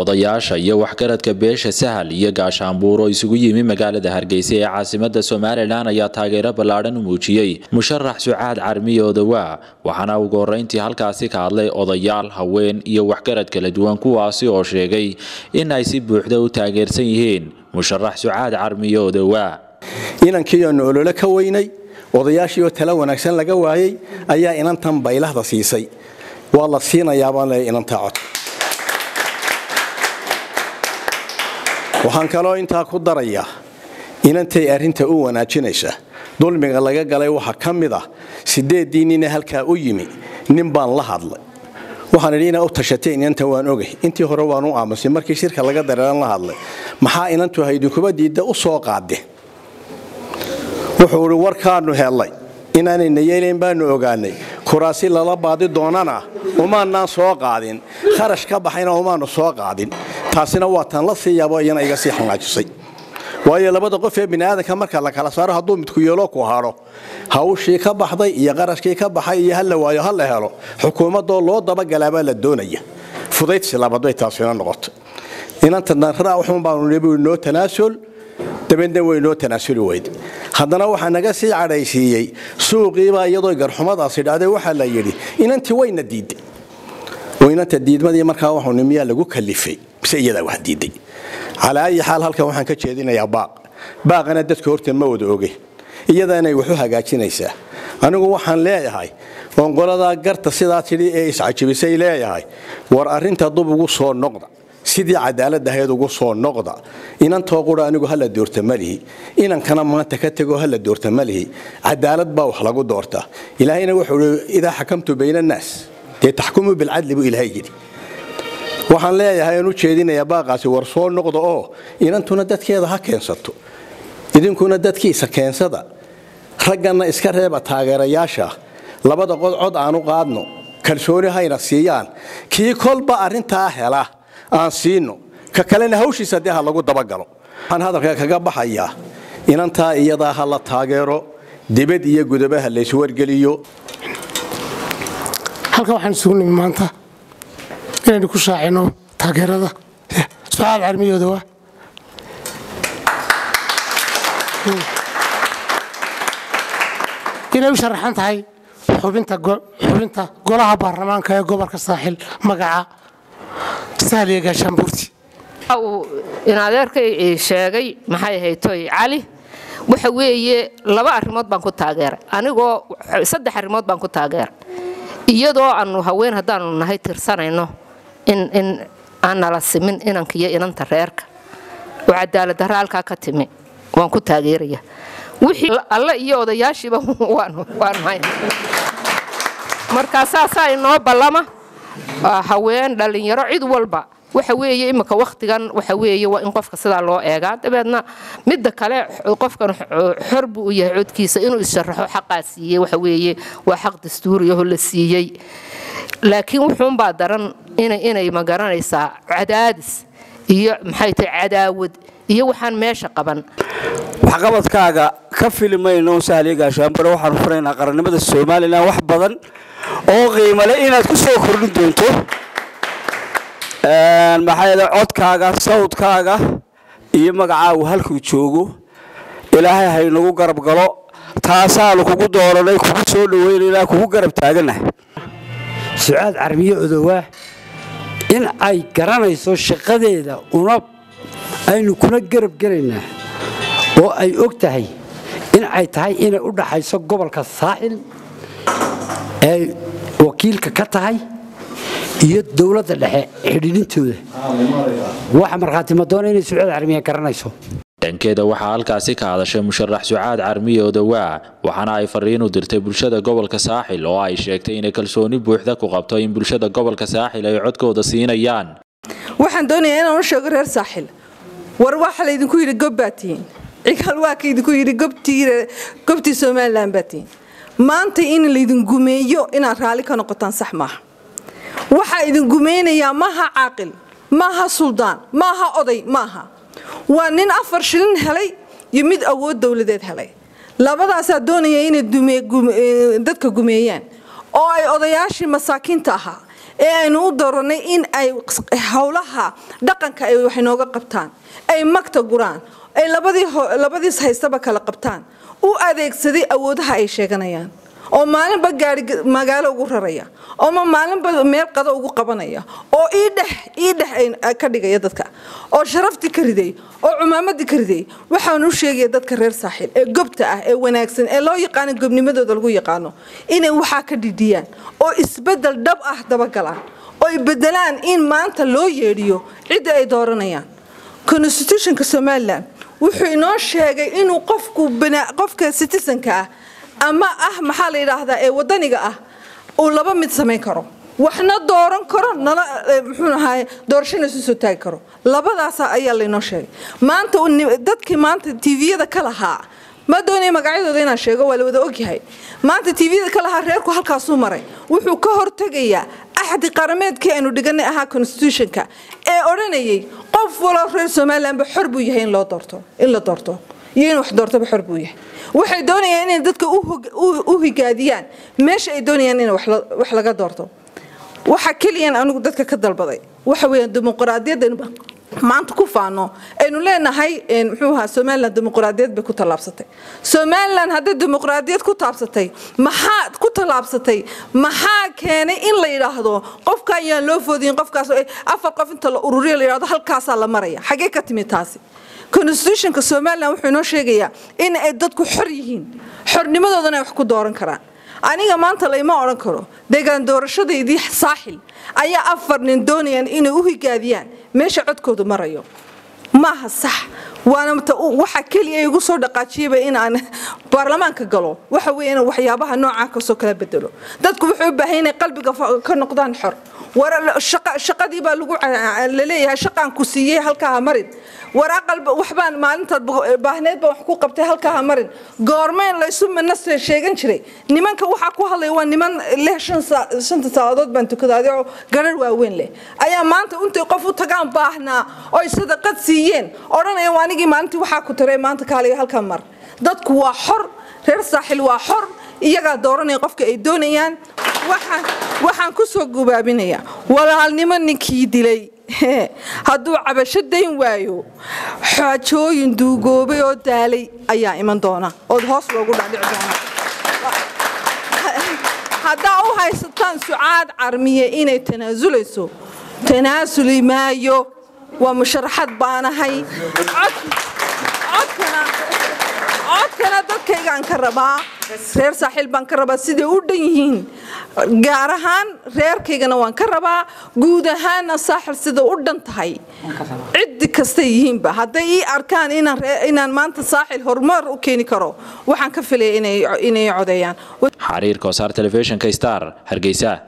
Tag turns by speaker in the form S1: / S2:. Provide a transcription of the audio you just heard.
S1: odayaasha iyo waxgaradka beesha sahal iyo gaashaanbuur oo isugu yimi magaalada hargeysa ee caasimada somalilan ayaa taageero ballaadhan u muujiyey musharax sucaad carmiye odawaa waxaana ugu horreyntii halkaasi ka hadlay odayaal haween iyo waxgarad kala duwan kuwaasi oo sheegay in ay si buuxda u taageersan yihiin musharax sucaad carmiye odawaa
S2: inankiiyoonu olole ka weynay odayaashii oo tala wanaagsan laga waayey ayaa inantan baylahda siisay waa la siinayaabaan le inantaa cod waxaan kaloo intaa ku darayaa inantay arrinta u wanaajinaysa dulmiga laga galay waxaa ka mid ah sideeddii nine halkaa u yimi nin baan la hadlay waxaan idhi inaa u tashateen inanta waan ogay intii hore waan u aamusay markii shirka laga dareeran la hadlay maxaa inantu haydinkuba diidda u soo qaade wuxuu idhi warkaanu hellay inaanayna yeelayn baanu ogaanay kuraasi lala baadi doonana umaanaan soo qaadin kharash ka baxayna umaanu soo qaadin taasina waa tan la sii yaabo iyana iga sii xanaajisay waayo labada qof ee biniaadanka marka la kala saaro hadduu midku yeelo ku hadho hawshii ka baxday iyo qarashkii ka baxay iyo hala waayo ha la helo xukuumadoo loo dabagalaabaa la doonaya fudaydsi labaad bay taasina noqoto inanta danraaxun baanu nibu noo tanaasul dabeedna way noo tanaasuli weyd haddana waxaa naga sii cadhaysiiyey suuqiibaa iyadoo garxumadaasi dhacday waxaa la yidhi inantii wayna diiday oo inanta diidmadii markaa waxuu nimiyaa lagu kalifay mise iyadaa wax diiday calaa ayi xaal halkan waxaan ka jeedinayaa baaq baaqana dadka horta ma wada oge iyadaanay waxu hagaajinaysaa anigu waxaan leeyahay oon qoladaa garta sidaa tidhi ee iscajibisay leeyahay war arrinta dub ugu soo noqda sidii cadaalad ahayd ugu soo noqda inantoo qura anigu hala doorta malihi inankana maanta ka tego hala doorta malihi cadaalad baa wax lagu doortaa ilaahayna wuxuu i idaa xakamtu bayna annaas dee taxkumuu bilcadli buu ilaahay yidhi waxaan leeyahay aan u jeedinayaa baaqaasi war soo noqda oo inantuna dadkeeda ha keensato idinkuna dadkiisa keensada ragganna iska reeba taageerayaasha labada qod cod aanu qaadno kalsooni hayna siiyaan kii kolba arrintaa hela aan siino ka kalena hawshiisa dee ha lagu dabagalo waxaan hadalka kaga baxayaa inantaa iyadaa ha la taageero dibad iyo gudaba ha layswargeliyo
S3: halkan waxaan isugu nimi maanta inaynu ku shaacino taageerada sucaad carmiyoodawa inay u sharaxan tahay xubinta golaha baarlamaanka ee gobolka saaxil magaca sahliya gaashaanbuurti
S4: uu inadeerkay sheegay maxay ahaytoy cali waxa weeye laba arrimood baan ku taageeray anigoo saddex arrimood baan ku taageeray iyadoo aanu haween haddaanu nahay tirsanayno in in aan nala simin inanka iyo inanta reerka oo cadaaladdarra halkaa ka timi waan ku taageeraya wixii alle iyo odayaashiiba waanu hay markaa saasaa inoo ballama haween dhallinyaro cid walba waxa weeye imika wakhtigan waxa weeye waa in qofka sidaa loo eegaa dabeedna midda kale qofkan xor buu u yahay codkiisa inuu issharaxo xaqaa siiyey waxa weeye waa xaq dastuuriyaho la siiyey laakiin wuxuunbaa daran inay ma garanaysaa cadaadis iyo maxay tahay cadaawad iyo waxaan meesha qaban
S5: waxqabadkaaga ka fili mayno sahliya gaashaanbare waxaanu furaynaa qarannimada somalilan wax badan oo qiimale inaad ku soo kordhin doonto maxaa codkaaga sawdkaaga iyo magacaagu halkuu joogo ilaahay haynagu garab galo taasaanu kugu dooranay kugu soo dhaweynanaa kugu garab taaganahay
S6: sucaad carmiye odowaa in ay garanayso shaqadeeda una aynu kuna garab gelaynaa oo ay og tahay in ay tahay inay u dhaxayso gobolka saaxil ee wakiilka ka tahay iyo dowladda dhexe xidhiidhintooda waxa markhaati madoona inay sucaad carmiye garanayso
S1: dhankeeda waxaa halkaasi ka hadashay musharax sucaad carmiye odawaa waxaana ay fariin u dirtay bulshada gobolka saaxil oo ay sheegtay inay kalsooni buuxda ku qabto in bulshada gobolka saaxil ay codkooda siinayaan
S7: waxaan doonayaa inaan u sheego reer saaxil war waxa laydinku yidhi gob baa tihiin cigaal waa kaydinku yidhi gobtii somalilan baa tihiin maanta in laydin gumeeyo inaad raalli ka noqotaan sax maaha waxaa idin gumeynayaa maaha caaqil maaha suldaan maaha oday maaha waa nin afar shilin helay iyo mid awood dowladeed helay labadaasaa doonaya inay dadka gumeeyaan oo ay odayaashii masaakiinta ahaa ee aynu u dooranay in ay howlaha dhaqanka ay wax inooga qabtaan ay magta guraan ay labadiis haystaba kala qabtaan u adeegsaday awoodaha ay sheeganayaan oo maalinba gaari magaalo ugu raraya ooma maalinba meel qado ugu qabanaya oo iidhex iidhex ka dhigaya dadka oo sharaftii ka riday oo cumaamadii ka riday waxaan u sheegaya dadka reer saaxiil ee gobta ah ee wanaagsan ee loo yaqaano gobnimadooda lagu yaqaano inay waxaa ka dhidhiyaan oo isbedel dhab ah dabagalaan oo ay bedelaan in maanta loo yeedhiyo cidda ay dooranayaan constitutionka somalilan wuxuu inoo sheegay inuu qofku qofka citizenka ah ama ah maxaa la yidhaahdaa ee wadaniga ah uu laba mid samayn karo waxna dooran karo nala muxuu ahaay doorashana isu soo taagi karo labadaas ayaa laynoo sheegay maanta dadkii maanta tviyada ka lahaa ma doonaya magacyadooda inaan sheego waa la wada ogyahay maanta tviyada ka lahaa reerku halkaasuu maray wuxuu ka hortegayaa axdi qarameedkii aynu dhiganay ahaa constitutionka ee odhanayay qof walo reer somalilanba xor buu yahay in loo doorto in la doorto iyo in wax doortaba xor buu yahay waxay doonayaan inay dadka u higaadiyaan meesha ay doonayaan in wax laga doorto waxa keliyan anigu dadka ka dalbaday waxa weeyaan dimuqraadiyaddan maanta ku faano aynu leenahay muxuu ahaa somaliland dimuqraadiyad bay ku tallaabsatay somaliland hadday dimuqraadiyad ku taabsatay maxaa ku tallaabsatay maxaa keenay in la yidhaahdo qofka ayaan loo foodiyin qofkaas afar qof inta la ururiyo la yidhahdo halkaasaa la maraya xagee ka timid taasi constitutionka somalilan wuxuu inoo sheegayaa in ay dadku xor yihiin xornimadoodana ay wax ku dooran karaan aniga maanta layma odhan karo deegaan doorashadaydii saaxil ayaa afar nin doonayaan inay u higaadiyaan meesha codkoodu marayo maaha sax waana waxa keliya igu soo dhaqaajiyaba in aan baarlamaanka galo waxa weeye in waxyaabaha noocaa kasoo kala bedelo dadku wuxuu u baahan inay qalbiga ka noqdaan xor war shaqadii baa lagu laleeyahay shaqaan ku siiyey halkaa ha marin waraaqal waxbaan maalintaad baahneed baan wax ku qabtay halkaa ha marin goormeen laysu mana sheegan jiray nimanka waxaa ku hadlaya waa niman leh shanta saacadood baan tukadaaday oo garar waaweyn leh ayaa maanta intay qof u tagaan baahnaa oo ay sadaqad siiyeen odhanayaan waa anigii maalintii waxaa ku taray maanta kaaliga halkaa mar dadku waa xor reer saaxil waa xor iyagaa dooranaya qofka ay doonayaan waxaan ku soo gubaabinayaa walaalnimo ninkii dilay hadduu cabasho dayn waayo xaajooyin duugoobay oo daalay ayaa iman doona ood hoos loogu dhaadhici doona haddaa u haysataan sucaad carmiye inay tanaasulayso tanaasuli maayo waa musharaxad baanahay codkana dadkaygaan ka rabaa reer saaxiil baan ka rabaa siday u dhan yihiin gaar ahaan reerkaygana waan ka rabaa guud ahaanna saaxil sida u dhan tahay ciddi kastay yihiinba hadday ii arkaan inaan maanta saaxil horumar u keeni karo waxaan ka filaya inay codeeyaan
S1: xariirka wasaar telefishinka star hargeysa